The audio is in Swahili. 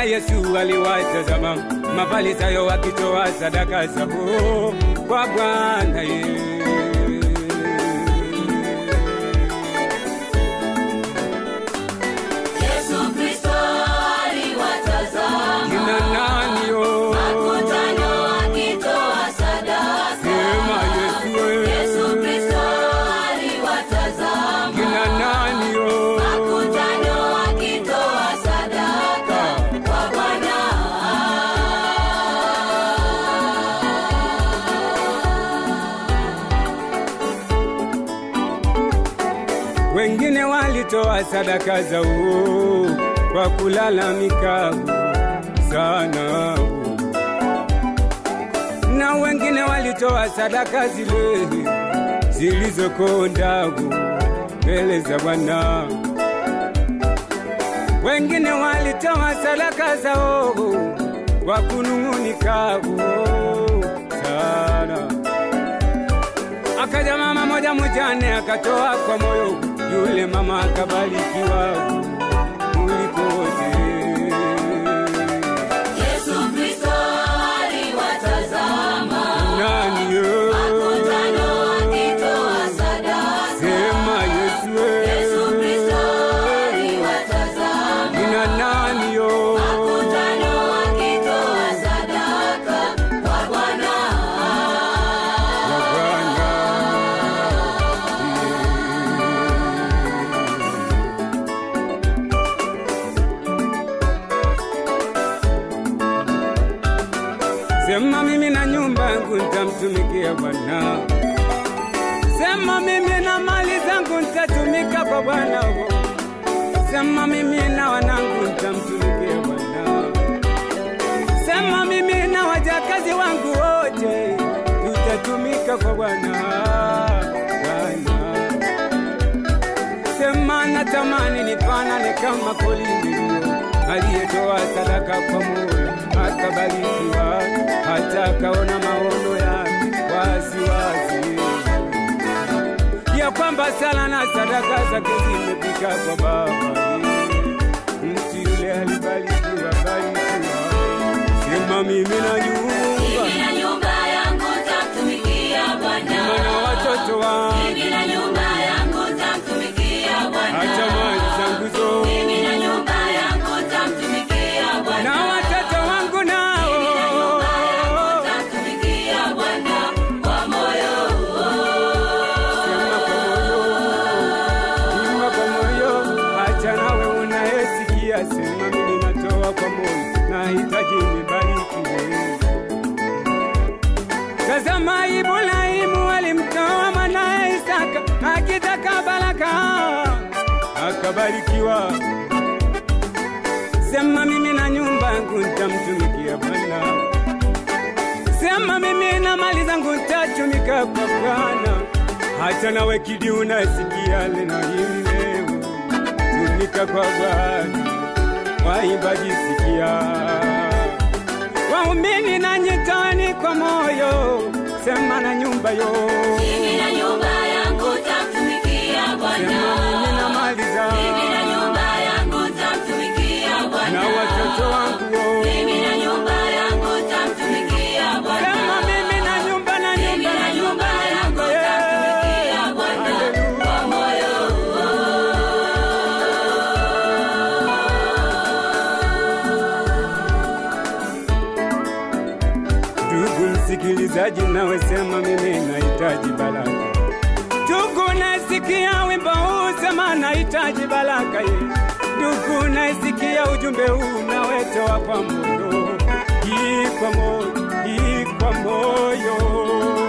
Bwana Yesu aliwatazama Mafarisayo wakitoa sadaka zao kwa Bwana Yesu. Yesu Kristo aliwatazama Kina nani yo? makutano akitoa sadaka. Sema Yesu we. Yesu Kristo aliwatazama Kina nani yo? makutano akitoa sadaka kwa Bwana. Wengine walitoa sadaka zao kwa kulalamika sana, na wengine walitoa sadaka zile zilizokonda mbele za Bwana. Wengine walitoa sadaka zao kwa kunung'unika sana. Akaja mama moja mjane akatoa kwa moyo, yule mama akabarikiwa kuliko wote. Yesu Kristo aliwatazama Nani yo? makutano akitoa sadaka. Sema Yesu we. Yesu Kristo aliwatazama Nina nani yo? makutano akitoa sadaka kwa Bwana. Wa Bwana. Sema mimi na nyumba yangu nitamtumikia Bwana. Sema mimi na mali zangu nitatumika kwa Bwana. Sema mimi na wanangu nitamtumikia Bwana. Sema mimi na wajakazi wangu wote tutatumika kwa Bwana. Bwana. Sema natamani nifanane kama Kornelio aliyetoa sadaka kwa moyo akabarikiwa, hata akaona maono yake wazi wazi, ya kwamba sala na sadaka zake zimefika kwa Baba. Mtu yule alibarikiwa, barikiwa. Sema mimi na nyumba Mimi na nyumba yangu tamtumikia Bwana. na watoto wangu, Mimi na nyumba yangu tamtumikia Bwana. hata mali zangu zote Mimi na nyumba yangu tamtumikia Bwana. na watoto wangu nao Tamtumikia Bwana kwa moyo. Sema kwa moyo, imba kwa moyo, acha nawe unayesikia, sema mimi natoa kwa moyo, nahitaji nibarikiwe. Tazama Ibrahimu alimtoa mwanaye Isaka akitaka baraka, akabarikiwa. Sema mimi na nyumba yangu nitamtumikia Bwana. Sema mimi na mali zangu nitatumika kwa Bwana. Hata nawe kidi unasikia neno hili leo, tumika kwa Bwana. Waimbaji sikia, waumini na nyitani kwa moyo, sema na nyumba yo, Mimi na nyumba yangu tamtumikia sema Bwana. mimi na mali Mimi na zangu nyumba yangu tamtumikia na Bwana. watoto wangu wo. Mimi na nyumba yangu tamtumikia Bwana. Sema mimi na nyumba na Mimi nyumba na na nyumba nyumba na yangu nyumba yeah. tamtumikia Bwana Hallelujah. kwa moyo. Ndugu msikilizaji, nawe sema mimi nahitaji baraka. Ndugu nasikia wimbo huu, sema nahitaji baraka ye. Ndugu nasikia ujumbe huu, nawe toa kwa moyo, hii kwa moyo, hii kwa moyo.